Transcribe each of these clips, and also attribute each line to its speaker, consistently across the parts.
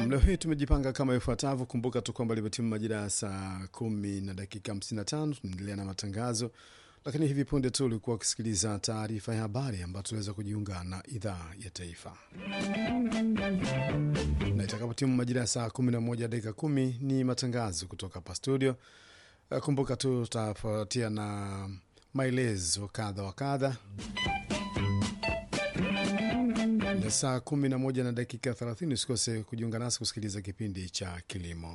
Speaker 1: Nam, leo hii tumejipanga kama ifuatavyo. Kumbuka tu kwamba limetimu majira ya saa kumi na dakika 55. Tunaendelea na matangazo, lakini hivi punde tu ulikuwa ukisikiliza taarifa ya habari ambayo tunaweza kujiunga na idhaa ya taifa, na itakapotimu majira ya saa 11 dakika kumi ni matangazo kutoka hapa studio. Kumbuka tu tutafuatia na maelezo kadha wa kadha na saa kumi na moja na dakika 30 usikose kujiunga nasi kusikiliza kipindi cha kilimo.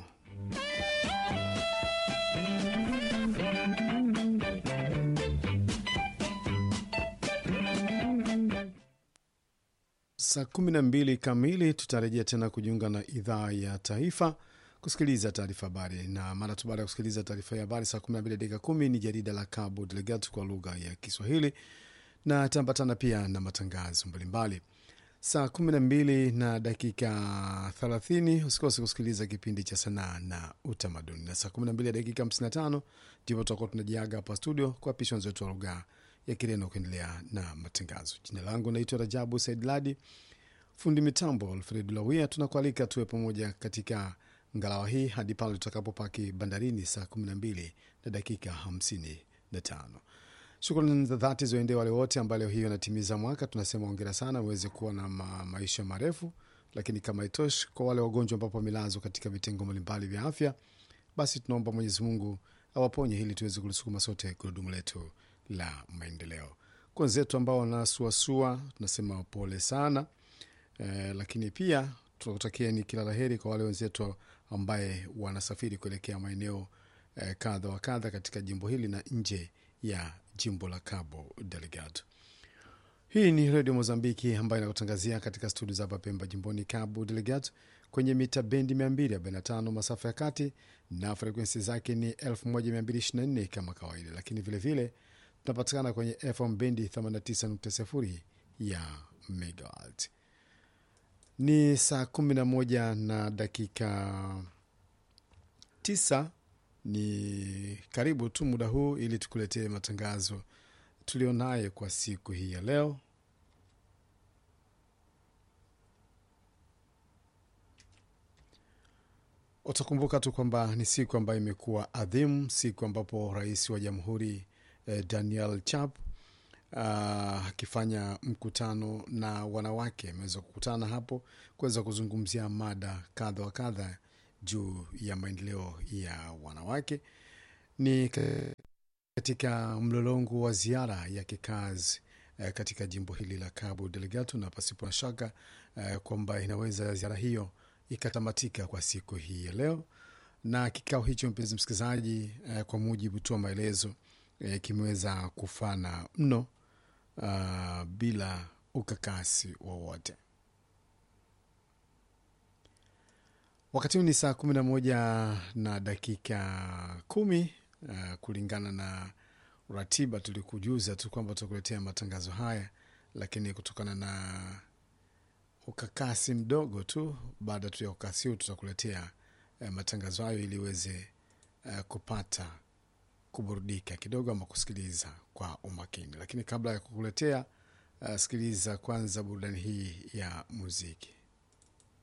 Speaker 1: Saa kumi na mbili kamili tutarejea tena kujiunga na idhaa ya taifa kusikiliza taarifa habari, na mara tu baada ya kusikiliza taarifa ya habari saa 12 dakika kumi ni jarida la Cabo Delgado kwa lugha ya Kiswahili na tambatana pia na matangazo mbalimbali saa 12 na dakika 30 usikose kusikiliza kipindi cha sanaa na utamaduni, na saa 12 dakika 55 ndipo tutakuwa tunajiaga hapa studio kwa pisha wenzetu wa lugha ya Kireno kuendelea na matangazo. Jina langu naitwa Rajabu Said Ladi, fundi mitambo Alfred Lawia. Tunakualika tuwe pamoja katika ngalawa hii hadi pale tutakapopaki bandarini saa 12 na dakika 55. Shukrani za dhati ziwaendee wale wote ambao leo hii wanatimiza mwaka. Tunasema ongera sana, uweze kuwa na ma maisha marefu. Lakini kama itoshi, kwa wale wagonjwa ambapo wamelazwa katika vitengo mbalimbali vya afya, basi tunaomba Mwenyezi Mungu awaponye ili tuweze kulisukuma sote gurudumu letu la maendeleo. Kwa wenzetu ambao wanasuasua, tunasema pole sana e, lakini pia tunakutakieni kila la heri kwa wale wenzetu ambaye wanasafiri kuelekea maeneo e, kadha wa kadha katika jimbo hili na nje ya jimbo la Cabo Delgado. Hii ni redio Mozambiki ambayo inakutangazia katika studio za hapa Pemba, jimboni Cabo Delgado, kwenye mita bendi 245 masafa ya kati na frekwensi zake ni 1224 kama kawaida, lakini vilevile tunapatikana kwenye FM bendi 89.0 ya megawatt. Ni saa 11 na dakika 9 ni karibu tu muda huu ili tukuletee matangazo tulionaye kwa siku hii ya leo. Utakumbuka tu kwamba ni siku ambayo imekuwa adhimu, siku ambapo rais wa jamhuri eh, Daniel Chap akifanya uh, mkutano na wanawake ameweza kukutana hapo kuweza kuzungumzia mada kadha wa kadha juu ya maendeleo ya wanawake. Ni katika mlolongo wa ziara ya kikazi eh, katika jimbo hili la Cabo Delgado, na pasipo na shaka eh, kwamba inaweza ziara hiyo ikatamatika kwa siku hii ya leo. Na kikao hicho, mpenzi msikilizaji, eh, kwa mujibu tu wa maelezo eh, kimeweza kufana mno uh, bila ukakasi wowote. Wakati huu ni saa kumi na moja na dakika kumi. Uh, kulingana na ratiba tulikujuza tu kwamba tutakuletea matangazo haya, lakini kutokana na ukakasi mdogo tu, baada tu ya ukakasi huu tutakuletea uh, matangazo hayo ili uweze uh, kupata kuburudika kidogo ama kusikiliza kwa umakini. Lakini kabla ya kukuletea uh, sikiliza kwanza burudani hii ya muziki.